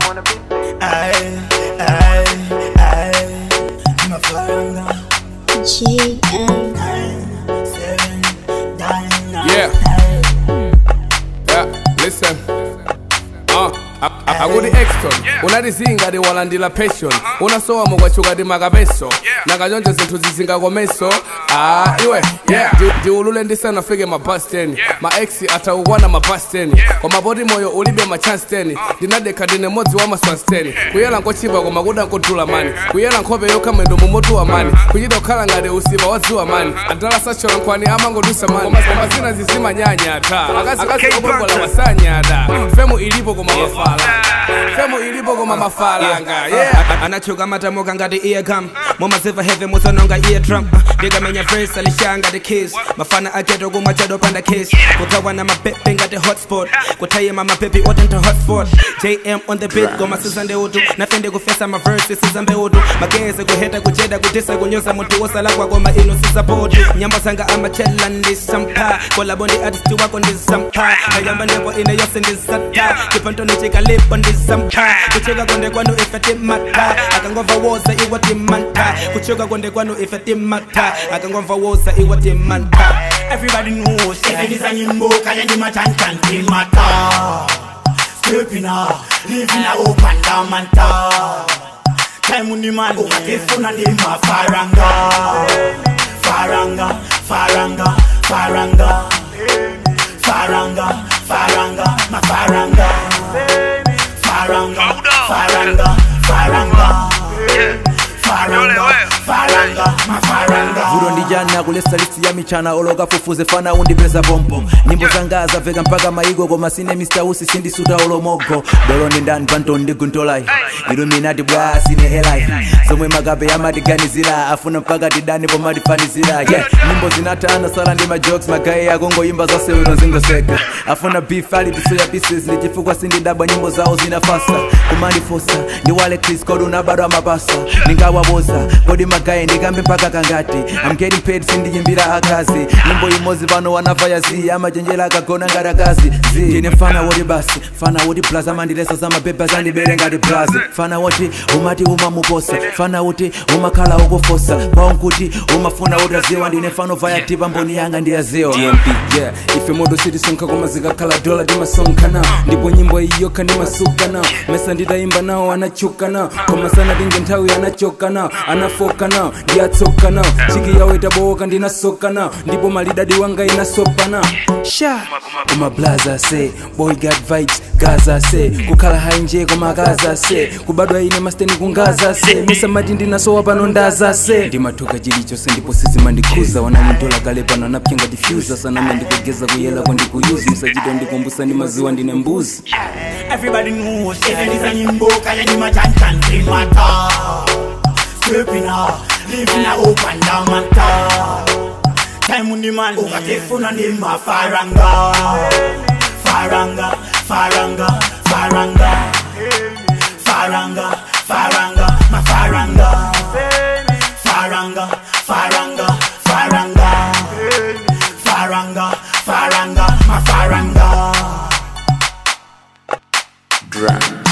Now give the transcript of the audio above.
wanna be. Aye, aye, aye. Mafaranga. GM. Nine, seven, nine, nine, Yeah. nine. Yeah, listen. Uh, akuti exton unatizinga tiwalandira passion unasowa mukwachuka timakapeso nakachonje zinthu zizingakomeso ah iwe yeah Ndi- ndiulule ndisanafike ma bus 10 ma ex atakukwana ma bus 10 koma poti moyo ulibe ma chance 10 ndinadekha ndine modzi wa maswas 10 kuyela nkochipa koma kuda nkodula mani kuyela nkhope yokha mwendo mumotuwa mani kuchita kukhala ngati usipa wadziwa mani adala sachola nkhwani amangodusa mani koma zina zizimanyanya ta akazi okongola wasanyada femu ilipo koma mafala femu ilipo koma mafalanga yeah anachuka matamuka ngati eargum mumaziva heve musanonga eardrum ndikamenya verse alishaa ngati kiss mafana aketo kumwa chado panda kiss kutawa na mapepe ngati hotspot kutayima mapepe otento hotspot jm on the beat goma sizande utu nafende kufesa maverse sizambe utu mageze kuheta kucheda kutisa kunyoza mutu wosala kwakoma ino sisapoti nyamba zanga amachela ndisampa kolabondi artisti wako ndisampa ayamba nembo ine yose ndisata chipantoni chikalipo ndisampa kuchuka konde kwanu ifetimata akangova woza iwatimanta kuchuka konde kwanu ifetimata akangova woza iwatimanta Everybody knows Seven is a nimbo Kaya ni machan chan di mata Stepping up Living a open down manta Time uni man Ukakifuna ni mafaranga Faranga Faranga Faranga Faranga Faranga Mafaranga Faranga Faranga Faranga Faranga Faranga Mafaranga vulo ndijana kulesa listi ya michana oloka fufuze fana undipeza pompo nyimbo zanga zaveka mpaka maigo koma sine mr usi sindisuta olomogo dolo ndi ndani panto ndiguntolai iluminati bwa sine helai zomwe makape amatiganizira afuna mpaka tidani pomatifanizira yeah. nyimbo zinatana sala ndi majokes magaye akongoyimba zasewero zingoseka afuna beef ali tisoya pieces ndi chifukwa sindidabwa nyimbo zawo zinafasa kumandifosa ndi wale chris kodi unabadwa mapasa ndingawaboza kodi magaye ndikambe mpaka kangati I'm getting paid sindiyimbira akazi nyimbo imodzi pano wanafaya zi amachenjera akagona ngati akazi zi ndine fana woti basi fana woti plus amandilesa zamapepa zandibere ngati plus fana woti umati umamuposa fana woti umakhala ukufosa kwawo nkuti umafuna utaziwa ndine fano vaya tipa mboni yanga ndiyaziwa dmp yeah ife modo sitisonkha koma zikakhala dola timasonkhana ndipo nyimbo iyokha ndimasukana mesa nditayimba nawo anachukana koma sanatinge nthawi anachokana anafokana ndiyatsokana chiki yawo itabowoka ndinasokana ndipo malidadi wanga inasopana sha koma blaza se boy got vibes gaza se kukhala hai nje koma gaza se kubadwa ine masteni kungaza se misamati ndinasowa pano ndaza se ndimathuka chilichonse ndipo sizimandikhuza wananitola kale pano anapyenga diffuser saname ndikugeza kuyelako ndikuyuzi musachito ndikumbusa ndi maziwa ndine mbuzi Everybody knows Seven is a nimbo Kaya ni machan chan di mata Stepping up Living a open down mata Time uni man Ukakifuna ni mafaranga Faranga Faranga Faranga Faranga Faranga Mafaranga Faranga Faranga Faranga Faranga Faranga Mafaranga Drum.